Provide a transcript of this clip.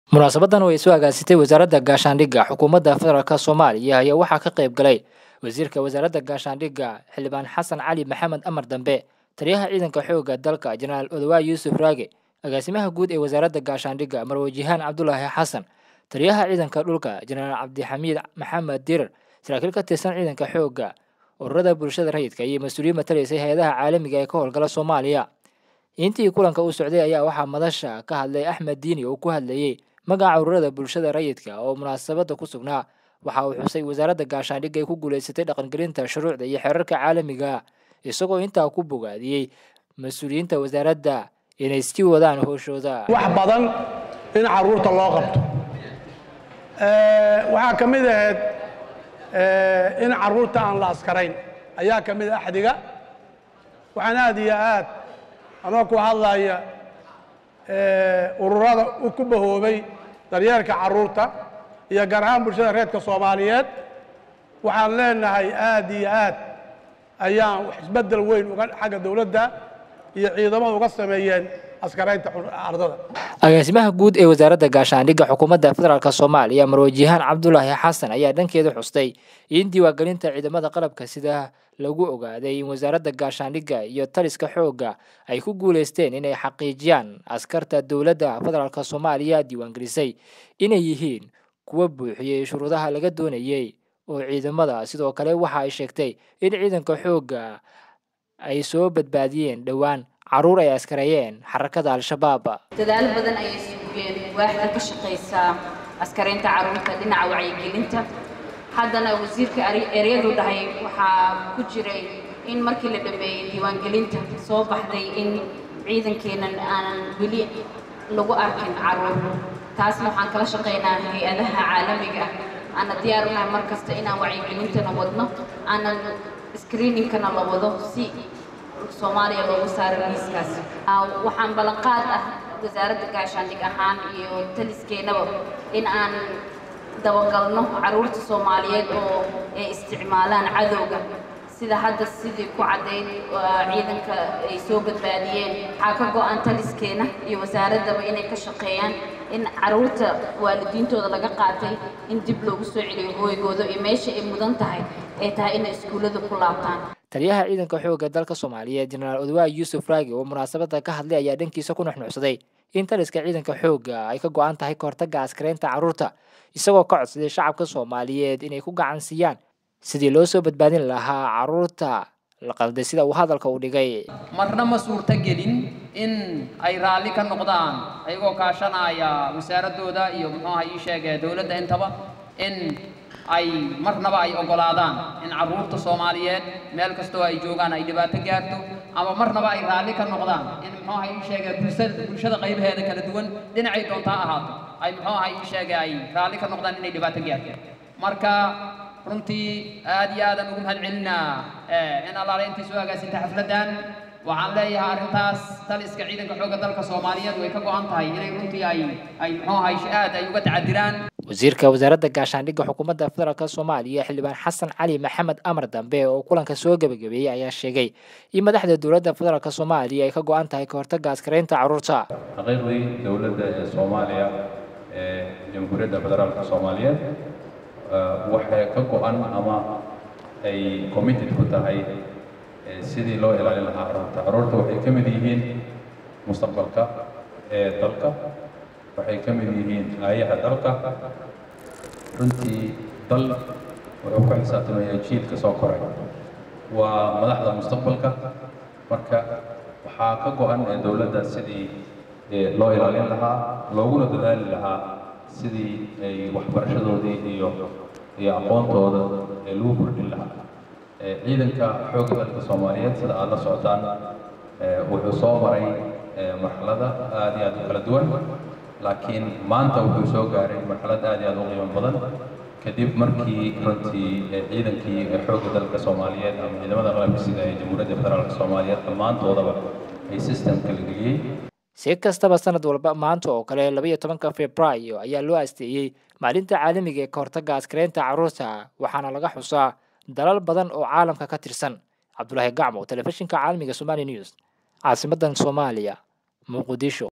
munaasabadan oo ay soo agaasitay wasaaradda gaashaandhigga xukuumadda federaalk soomaaliya ayaa waxaa ka qayb galay wasiirka wasaaradda gaashaandhigga xildhibaan xasan cali maxamed amar dambe taliyaha ciidanka xoogga dalka jenaraal odawaay yuusuf raage agaasimaha guud ee wasaaradda gaashaandhigga marwajihaan cabdulaahi xasan taliyaha ciidanka dhulka jenaraal cabdixamiid maxamed dirar saraakiil ka tirsan ciidanka xoogga ururada bulshada rayidka iyo mas-uuliyiin matalaysay hay-adaha caalamiga ee ka howlgala soomaaliya intii kulanka uu socday ayaa waxaa madasha ka hadlay axmed diini oo ku hadlayey magaca ururada bulshada rayidka oo munaasabadda ku sugnaa waxa uu xusay wasaaradda gaashaandhigga ay ku guulaysatay dhaqangelinta shuruucda iyo xeerarka caalamiga isagoo intaa ku bogaadiyey mas-uuliyiinta wasaaradda inay sii wadaan howshooda wax badan in caruurta loo qabto waxaa ka mid ahayd in caruurta aan la askarayn ayaa ka mid a axdiga waxaan aad iyo aad anoo ku hadlaya ururada ku bahoobay daryeelka caruurta iyo gaar ahaan bulshada reerka soomaaliyeed waxaan leenahay aad iyo aad ayaan isbeddel weyn uga xagga dowladda iyo ciidamada uga sameeyeen askaraynta ardada agaasimaha guud ee wasaaradda gaashaandhigga xukuumadda federaalk soomaaliya marwajihaan cabdulaahi xasan ayaa dhankeeda xustay in diiwaangelinta ciidamada qalabka sida lagu ogaaday in wasaaradda gaashaandhigga iyo taliska xoogga ay ku guulaysteen inay xaqiijiyaan askarta dowladda federaalk soomaaliya diiwaangelisay inay yihiin kuwa buuxiyey shuruudaha laga doonayey oo ciidamada sidoo kale waxa ay sheegtay in ciidanka xoogga ay soo badbaadiyeen dhowaan caruur ay askareeyeen xarakada al-shabaab dadaalo badan ayay sugeen waaxda ka shaqaysaa askaraynta caruurta dhinaca wacyigelinta haddana wasiirka eryadu dhahay waxaa ku jiray in markii la dhameeyey diiwaangelinta soo baxday in ciidankeennan aanan weli lagu arkin caruur taasna waxaan kala shaqaynaa hay-adaha caalamiga ah aana diyaar u nahay mar kasta inaan wacyigelintana wadno aanan screeningkana la wado si soomaaliya loogu saaro miiskaas waxaan ballanqaad ah wasaaradda gaashaandhig ahaan iyo taliskeenaba in aan dabagalno caruurta soomaaliyeed oo ay isticmaalaan cadowga sida hadda sidii ku caddayd ciidanka ay soo badbaadiyeen waxaa ka go-an taliskeena iyo wasaaraddaba inay ka shaqeeyaan in caruurta waalidiintooda laga qaatay in dib loogu soo celiyo hooygooda iyo meesha ay mudan tahay ay tahay inay iskuullada ku laabtaan taliyaha ciidanka xoogga dalka soomaaliyeed jenaraal odawaay yuusuf raagi oo munaasabadda ka hadlay ayaa dhankiisa ku nuxnuxsaday in taliska ciidanka xoogga ay ka go-an tahay kahortagga askaraynta carruurta isagoo ka codsaday shacabka soomaaliyeed inay ku gacan siiyaan sidii loo soo badbaadin lahaa carruurta la qalday sida uu hadalka u dhigay marna ma suurto gelin in ay raalli ka noqdaan ayagoo kaashanaya wasaaradooda iyo muxuuha ii sheegee dowladda intaba in ay marnaba ay oggolaadaan in carruurta soomaaliyeed meel kastoo ay joogaan ay dhibaato gaarto ama marnaba ay raalli ka noqdaan in muxuuha ii sheegee bulshada bulshada qaybaheeda kala duwan dhinacay doontaa ahaato ay muxuuha ii sheegee ay raalli ka noqdaan inay dhibaato gaarto marka runtii aad iyo aadan ugu mahad celinaa in allaale intii soo agaasintay xafladdan waxaan leeyahay arrintaas taliska ciidanka xoogga dalka soomaaliyeed way ka go-an tahay inay runtii ay ay muxuuhay aad ay uga tacadiraan wasiirka wasaaradda gaashaandhigga xukuumadda federaalk soomaaliya xildhibaan xasan cali maxamed amar dambe oo kulanka soo gebagabeeyey ayaa sheegay in madaxda dowladda federaalk soomaaliya ay ka go-an tahay kahortagga askaraynta carruurta xaqiiqdii dowladda ee soomaaliya ee jamhuuriyadda federaalka soomaaliyeed waxay ka go-an ama ay committed ku tahay sidii loo ilaalin lahaa carruurta carruurta waxay ka mid yihiin mustaqbalka ee dalka waxay ka mid yihiin aayaha dalka runtii dal wuxuu ku xisaabtamayaa jiilka soo koray waa madaxda mustaqbalka marka waxaa ka go-an ee dowladda sidii loo ilaalin lahaa looguna dadaali lahaa sidii ay waxbarashadoodii iyo iyo aqoontooda ee lagu kordhin lahaa ciidanka xoogga dalka soomaaliyeed sida aada la socotaan wuxuu soo maray marxalada aad iyo aad u kala duwan laakiin maanta wuxuu soo gaaray marxalad aad iyo aad u qiimo badan kadib markii runtii ciidankii xoogga dalka soomaaliyeed ama ciidamada qalabka sida ee jamhuuriyadda federaalka soomaaliyeed dhammaantoodaba ay systemka la geliyey si kastaba sanad walba maanta oo kale labaiyo tobanka februaayo ayaa loo asteeyey maalinta caalamiga ee kahortagga askaraynta carruurta waxaana laga xusaa dalal badan oo caalamka ka tirsan cabdulaahi gacmo telefishinka caalamiga somali news caasimadan soomaaliya muqdisho